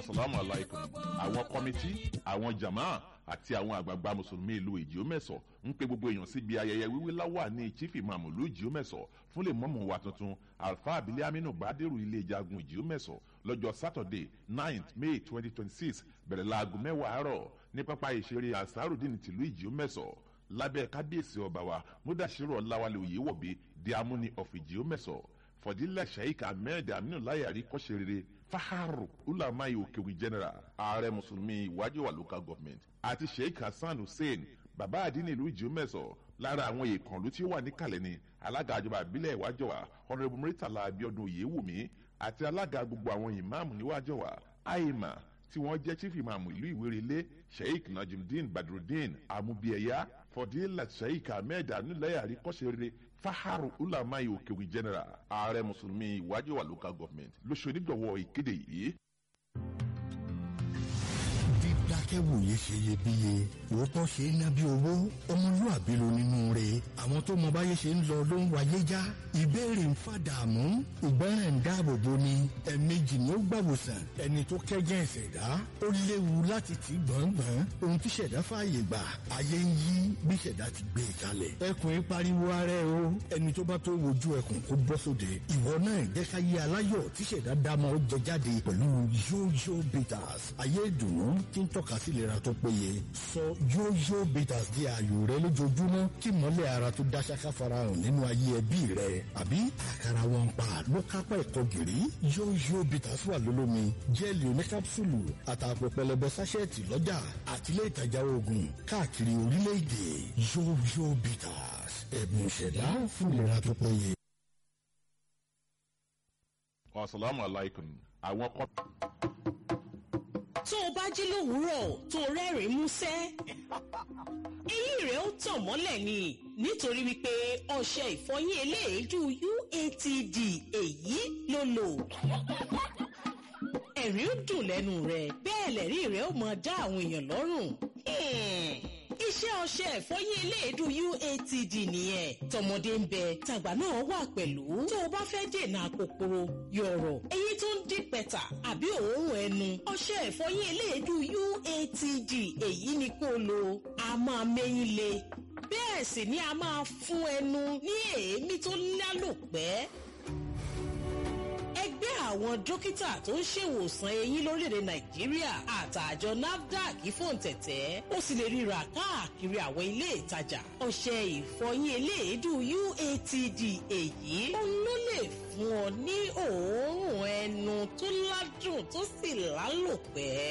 salamu alaykum àwọn kọ́mítì àwọn jama àti àwọn àgbààgbà mùsùlùmí ìlú ìjíọ́mẹ̀sọ̀ ń pe gbogbo èèyàn síbi ayẹyẹ wíwí láwà ní chief imam ìlú ìjíọ́mẹ̀sọ̀ fún lè mọ́mọ́ wa tuntun alfa abilé aminu gbadero ilé ìjagun ìjíọ́mẹ̀sọ̀ lọ́jọ́ saturday ninth may twenty twenty six bẹ̀rẹ̀ láago mẹ́wàá àárọ̀ ní pápá ìṣeré asarudin tìlú ìjíọ́mẹ̀sọ̀ lábẹ́ kábíyèsí ọba wa mudashiru ọláwálé oyèwọ̀bí di amúni of ìjíọ́mẹ̀sọ̀ fọdílẹ̀ sheik ahmed aminu layari kọ́sẹ̀rẹ̀rẹ̀ faharu ulamai okewi general ààrẹ mùsùlùmí ìwájú wa local government àti sheik hasan hussein bàbá àdínní ìlú ìjíọ́mẹ̀sọ̀ lára àwọn ìkànnlú tí ó wà níkàlẹ̀ ni alága àjọba àbílẹ̀ ìwájọ́ wa honourable muritala abiodun oyewumi àti alága gbogbo àwọn ìmáàmù níwájọ́ wa aima tí wọ́n jẹ́ chief imam ìlú ìwérelé sheik najimudeen badrudeen amubiyẹya fọdílẹ̀ sheik ahmed anulẹ̀yàrí kọ́sẹ̀rẹ̀rẹ̀ faharu ulamai okewi general ààrẹ mùsùlùmí ìwájú wa local government lóṣù onígbọ̀wọ́ ìkéde yìí. dídákẹ́wòye ṣe iyebíye òótọ́ ṣe é ná bí owó ọmọlúàbí ló nínú rẹ̀ àwọn tó mọ báyé ṣe ń lọ ló ń wáyé já ìbéèrè ń fàdààmú ìgbọràn ń dáàbò bo ni ẹ̀ẹ̀mejì ni ó gbàwòsàn ẹni tó kẹ́gẹ́ ìṣẹ̀dá ó léwu láti tì gbọ̀ngbọ̀n ohun tí ṣẹ̀dá fààyè gbà ayé ń yí bí ṣẹ̀dá ti gbé e kalẹ̀ ẹkùn ń pariwo ara ẹ o ẹni tó bá tó wojú ẹkùn kó bọ́ sóde ìwọ náà jẹ́ ká yé aláyọ̀ tí ṣẹ̀dá dámọ̀ ó jẹ jáde pẹ̀lú yóyó bitters ayé ìdùnnú tí ń tọ́ka sí ìlera tó péye sọ yóyó bitters di ààyò rẹ lójoojúmọ́ kí mọ́lẹ̀ ara tó dáṣáká farahàn nínú ayé ẹbí rẹ àbí àkàrà wọn pa ló kápá ẹ̀kọ́ gìrì yóyó bitters wà lólómi jẹ́ẹ̀lì oníkápsùlù àtàpọ̀ pẹlẹbẹ sáṣẹ́ẹ̀tì lọ́jà àtìlẹ́ ìtajà oògùn káàkiri orílẹ̀-èdè yóyó bitters ẹ̀bùn ìṣẹ̀dá fún ìlera tó péye. asalaamualeykum àwọn kọ́. tó o bá jí lówùúrọ̀ tó o rẹ́rìn-ín músẹ́ eyín rẹ̀ ó tàn mọ́lẹ̀ ni nítorí wípé ọṣẹ ìfọyín eléèédú UATD èyí ló lò ẹ̀rín ó dùn lẹ́nu rẹ̀ bẹ́ẹ̀ lẹ́rí rẹ̀ ó máa dá àwọn èèyàn lọ́rùn iṣẹ́ ọṣẹ ìfọyín eléèdú UATD nìyẹn tọmọdé ń bẹ tàgbà náà wà pẹ̀lú tó o bá fẹ́ dènà àkókòrò yọ̀rọ̀ eyín tó ń dín pẹ̀tà àbí òórùn ẹnu ọṣẹ ìfọyín eléèdú UATD èyí ni kó o lò a máa mẹ́yìn le bẹ́ẹ̀ sì ni a máa fún ẹnu ní èémí tó lálòpẹ́ ẹgbẹ́ àwọn dókítà tó ń ṣèwòsàn eyín lórílẹ̀‐èdè nàìjíríà àtàjọ nafdac fòǹtẹ̀tẹ̀ ó sì lè ríra káàkiri àwọn ilé ìtajà ọṣẹ ìfọyín eléèédú uatd èyí òun ló lè fún ọ ní òórùn ẹnu tó ládùn tó sì lálòpẹ́